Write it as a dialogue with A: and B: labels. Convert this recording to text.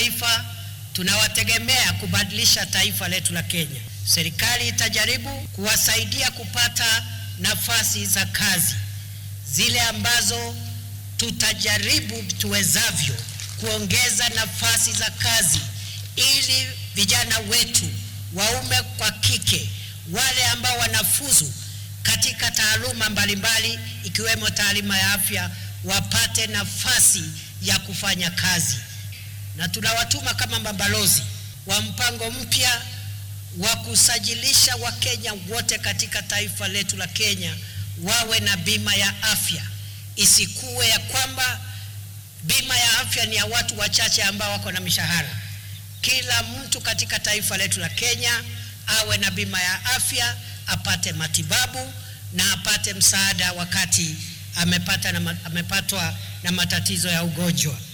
A: taifa tunawategemea kubadilisha taifa letu la Kenya. Serikali itajaribu kuwasaidia kupata nafasi za kazi zile ambazo tutajaribu tuwezavyo kuongeza nafasi za kazi ili vijana wetu waume kwa kike wale ambao wanafuzu katika taaluma mbalimbali ikiwemo taaluma ya afya wapate nafasi ya kufanya kazi, na tunawatuma kama mabalozi wa mpango mpya wa kusajilisha Wakenya wote katika taifa letu la Kenya wawe na bima ya afya. Isikuwe ya kwamba bima ya afya ni ya watu wachache ambao wako na mishahara. Kila mtu katika taifa letu la Kenya awe na bima ya afya, apate matibabu na apate msaada wakati amepata na, amepatwa na matatizo ya ugonjwa.